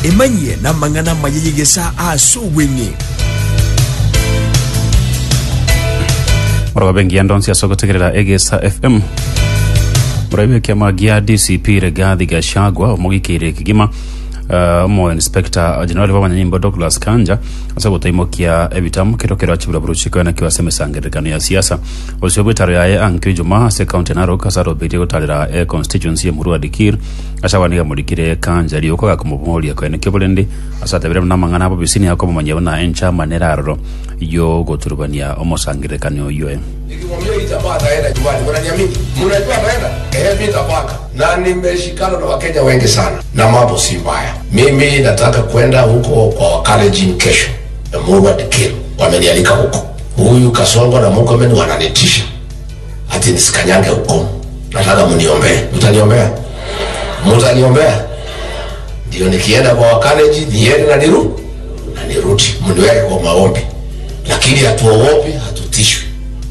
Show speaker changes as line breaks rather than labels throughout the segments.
emanyie namang'ana mayeyegesa ase obweng'e
morogo bengi ya ndonsi asogotegerera egesa fm muraibu ya kiama gia dcp regathi gachagua omogikire kigima uh, omo inspector general b'abanyanyimbo douglas kanja ase gutaimokia ebitamu kirokero achibura buruchiko na kiwase emesangerekano ya siasa osio bwetaro yaye ankio ijuma ase county narok ase arobetie gutarira e constituency ya murua dikir ase awaniga murikire kanja riuko gakumubumuria kwene kiburendi ase atebire na mang'ana abo bisini ako bomanya bona enchama neraroro yo guturubania omosangerekano oyoe
nikimwambia hii jamaa ataenda nyumbani, mnaniamini? Mnajua ataenda? Eh, mimi nitapanga, na nimeshikana na Wakenya wengi sana, na mambo si mbaya. Mimi nataka kwenda huko kwa Wakalenjin kesho, Emurua Dikir wamenialika huko. Huyu Kasongo na Murkomen wananitisha ati nisikanyange huko. Nataka mniombee, mtaniombea, mtaniombea ndio nikienda kwa Wakalenjin niende na niru na nirudi, mniweke kwa maombi, lakini hatuogopi, hatutishwi.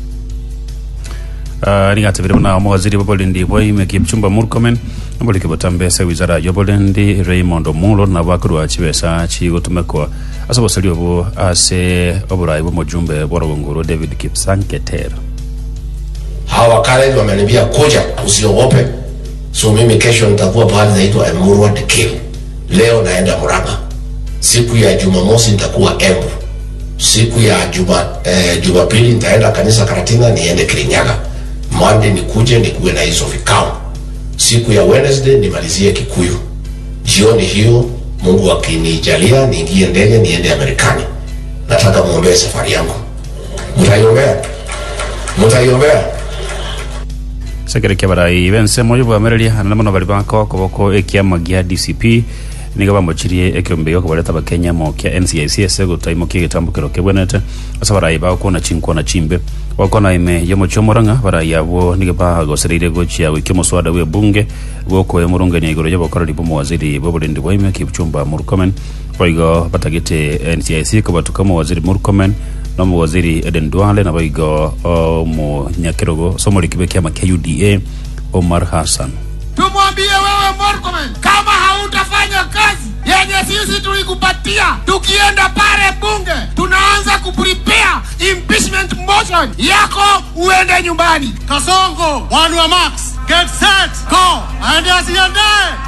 Uh, ningatebire buna mawaziri bobolendi bwaime kipchumba murkomen nambolike botambesa wizara yobolendi raymond omulo na bakurwa chibesa chigotumekwa ase bosari obo ase oborai bwomojumbe bwarogongoro david kipsanketer
hawa wakale wameniambia kuja, usiogope. So mimi kesho nitakuwa pahali naitwa Emurua Dikir. Leo naenda Murang'a, siku ya Jumamosi nitakuwa Embu, siku ya juma eh, Jumapili nitaenda kanisa Karatina, niende Kirinyaga. Monday nikuje nikuwe na hizo vikao. Siku ya Wednesday nimalizie Kikuyu. Jioni hiyo Mungu akinijalia niingie ndege niende Amerikani. Nataka muombee safari yangu. Mtaiombea? Mtaiombea?
sekerekia barai bense moyo bwamereria anene mono bari bako koboko ekiama gia dcp niga bamochirie ekiombeo kobareta bakenya mo kia ncic ase gotaimokia egitambukero kebwenete ase barai bagokona chinkwana chimbe bakona ime yomochio morang'a barai abo niga bagosereire gochia gwikia omoswada bwa ebunge gwokoe morongania igoro ya bokorori bomowaziri boborendi bwaime kipchumba murkomen boigo batagete ncic kobatuka omowaziri murkomen na omowaziri eden duale na boigo omonyakerogo somorikibe kiama kia uda omar hassan
tumwambie wewe Murkomen, kama hautafanya kazi yenye sisi tulikupatia, tukienda pale bunge tunaanza kuprepare impeachment motion yako, uende nyumbani. Kasongo, one wa max, get set, go, and asiandae